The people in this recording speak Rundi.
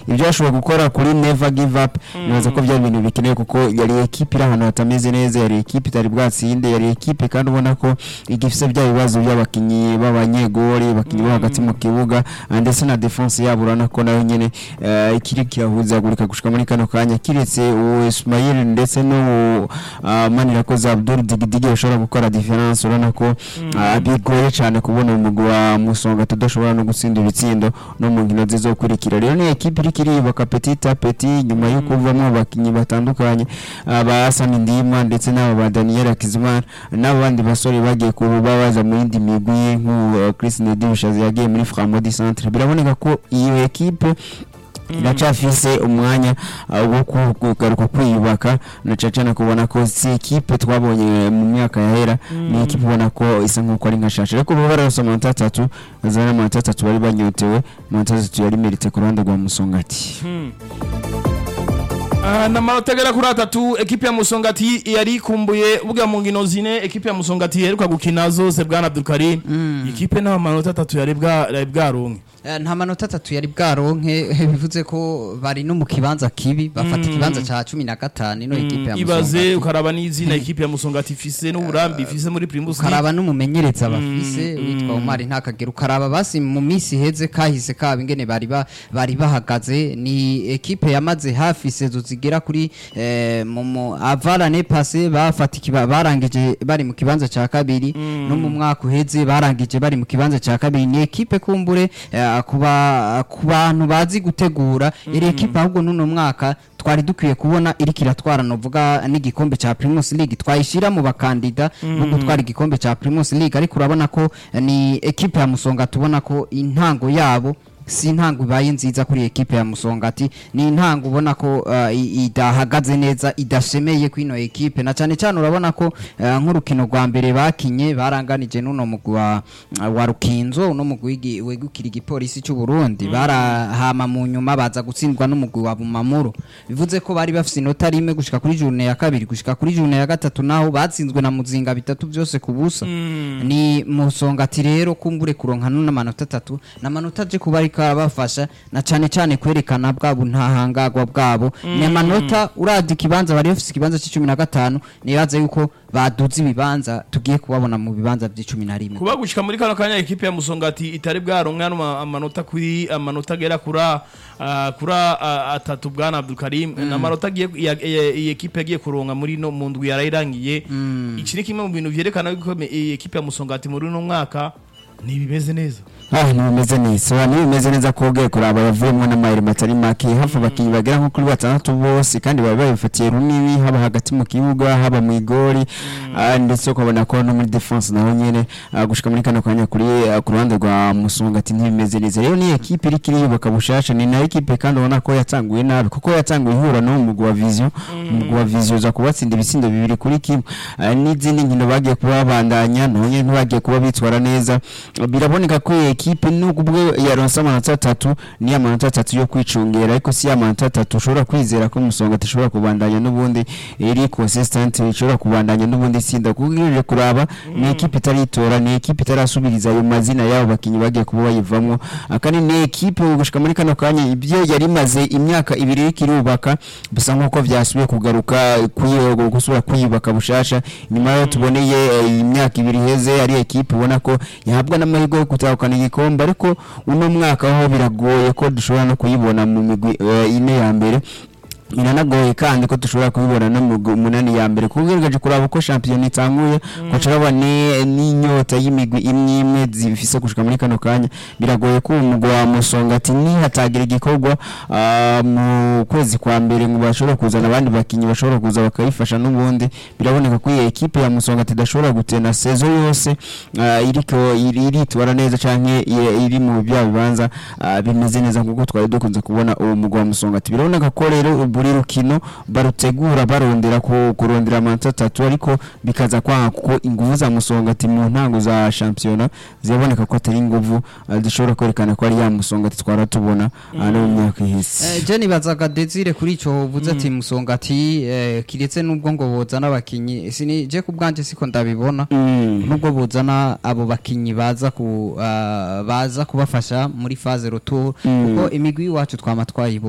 ibyo yashoboye gukora kuri never give up nibaza ko byari ibintu bikenewe kuko yari ekipe iri ahantu hatameze neza yari ekipe itari bwatsinde yari ekipe kandi ubona ko igifite bya bibazo by'abakinnyi b'abanyegori abakinnyi bo hagati mu kibuga ah, ndetse na defense yabo urabona ko nayo nyene eh, ikiri kirahuzagurika gushika muri kano kanya kiretse uwo Ismail ndetse no Manirakoze Abdul Digidigi bashobora gukora difference urabona ko ah, bigoye cyane kubona umugwi wa Musonga tudashobora no gutsinda ibitsindo no mu nkino zizokurikira rero ni ekipe iri kiriyubaka petit à petit nyuma yo kuvamo abakinnyi batandukanye aba Hassan Ndima ndetse n'aba ba Daniel Akizimana n'abandi basore bagiye kuba baza mu yindi migwi nk'ubu Chris Nedushazi yagiye muri Framodi Centre biraboneka ko iyo ekipe iracafise umwanya uh, wo ku- kugaruka kwiyubaka na cacana kubona ko si ekipe twabonye mu myaka yahera ni ekipe ubona ko isa nk'uko ari nka shasha ariko baba bararose amanota atatu bazana amanota atatu bari banyotewe amanota atatu yari merite ku ruhande rwa musongati Ah, na manota agera kuri atatu ekipe ya musongati yari ikumbuye buga mu nkino zine ekipe ya musongati iheruka gukina zose bwana abdulkarim ikipe nta manota atatu yari bwa- yari bwaronke Eh, nta manota atatu yari bwaronke bivuze ko bari no mu kibanza kibi bafata ikibanza ca cumi na gatanu ino ekipe ya ibaze Musongati. ukaraba n'izina ekipe ya musongati ifise n'uburambi ifise muri primus League. ukaraba n'umumenyereza bafise witwa Omar Ntakagera ukaraba basi mu minsi iheze kahise kabo ingene bari ba- bari bahagaze ni ekipe yamaze hafi sezo zigera kuri eh, mu mu avarane passé bafata ikiba barangije bari mu kibanza ca kabiri no mu mwaka uheze barangije bari mu kibanza ca kabiri ni ekipe kumbure eh, kuba ku bantu bazi gutegura iri ekipe ahubwo n'uno mwaka twari dukwiye kubona iriko iratwara novuga n'igikombe ca Primus League twayishira mu bakandida bo gutwara igikombe ca Primus League ariko urabona ko eh, ni ekipe ya Musonga tubona ko intango yabo si intango ibaye nziza kuri ekipe ya Musongati ni intango ubona ko uh, i- idahagaze neza idashemeye kwino ekipe na cyane cyane urabona ko uh, nk'urukino rwa mbere bakinye baranganije n'uno mugwi wa, wa Rukinzo uno mugwi wigi- wegukira igipolisi cy'u Burundi barahama mu nyuma baza gutsindwa n'umugwi wa Bumamuru bivuze ko bari bafise inota rimwe gushika kuri journée ya kabiri gushika kuri journée ya gatatu naho batsinzwe na muzinga bitatu byose ku busa ni musongati rero kumbure kuronka nuna manota atatu na manota aje kuba ariko arabafasha na cane cane kwerekana bwabo ntahangagwa bwabo ni amanota uravye ikibanza bari bafise ikibanza c'icumi na gatanu nibaza yuko baduze ibibanza tugiye kubabona mu bibanza vy'icumi na rimwe kuba gushika muri kano kanya ekipe ya musongati itari bwaronke hano ama- amanota kuri amanota agera kura ah, kura ah, atatu bwana abdulkarim ni amanota agiye ya- ya- iyi ekipe yagiye kuronka muri no mu ndwi yarayirangiye iki ni kimwe mu bintu vyerekana yuko me- iyi ekipe ya musongati muri uno mwaka ntibimeze neza ah ntibimeze neza ntibimeze neza ko ugiye kuraba yavuyemo n'amayeri matari make hafi abakinnyi bagera nko kuri batandatu bose kandi baba babifatiye runini haba hagati mu kibuga haba mu igori ah, ndetse ukabona ko no muri defense naho nyene ah, gushika muri kano kanya kuri ah, ku ruhande rwa musongati ntibimeze neza rero ni ekipe iri kiriyubaka bushasha ni na ekipe kandi ubona ko yatanguye nabi kuko yatanguye ihura no mu mugwi wa vision umugwi wa vision uza kubatsinda ibitsindo bibiri kuri kimwe Ah, n'izindi nkino bagiye kuba babandanya naho nyene ntibagiye kuba bitwara neza biraboneka ko iyi ekipe nubwo ubwo yaronse amanota atatu ni amanota atatu yo kwicungera ariko si amanota atatu ushobora kwizera ko musonga ishobora kubandanya n'ubundi iri consistent ishobora kubandanya n'ubundi itsinda kuko ugejeje kuraba ni ekipe itaritora ni ekipe itarasubiriza ayo mazina y'abo bakinnyi bagiye kuba bayivamo Ah, kandi ni ekipe gushika muri kano kanya ibyo yari imaze imyaka ibiri iriko irubaka bisa nk'uko vyasubiye kugaruka kuyi- gusubira kwiyubaka bushasha nyuma yo tuboneye eh, imyaka ibiri iheze ari ekipe ubona ko yahabwa n'amahirwe yo gutahukana igikombe ariko uno mwaka ho biragoye ko dushobora no kuyibona mu migwi eh, ine ya mbere biranagoye kandi ko dushobora kubibona no mu migwi umunani ya mbere kuko ugerageje kuraba uko shampiyona itanguye ko turabona ni- n'inyota y'imigwi imwe imwe zifise gushika muri kano kanya biragoye ko umugwi wa musongati nihatagira igikorwa ah, mu kwezi kwa mbere ngo bashobora kuzana abandi bakinnyi bashobora kuza bakayifasha n'ubundi biraboneka ko iyi ekipe ya musongati idashobora gutena sezo yose ah, iriko iri- iritwara neza canke i- iri mu bya bibanza ah, bimeze neza kuko twari dukunze kubona uwo mugwi wa musongati biraboneka ko rero buri rukino barutegura barondera ku- kurondera amanota atatu ariko bikaza kwanga kuko inguvu za musongati mu ntango za shampiyona ziraboneka ko atari inguvu ah, zishobora kwerekana ko ari ya musongati twara tubona ah, no mu myaka ihise Eh, je nibazaga Desire kuri ico uvuze ati musongati eh, kiretse nubwo ngo bozana abakinyi sini je ku bwanje siko ndabibona Mm. nubwo buzana abo bakinyi baza ku ah, baza kubafasha muri phase retour kuko imigwi iwacu twama twayibo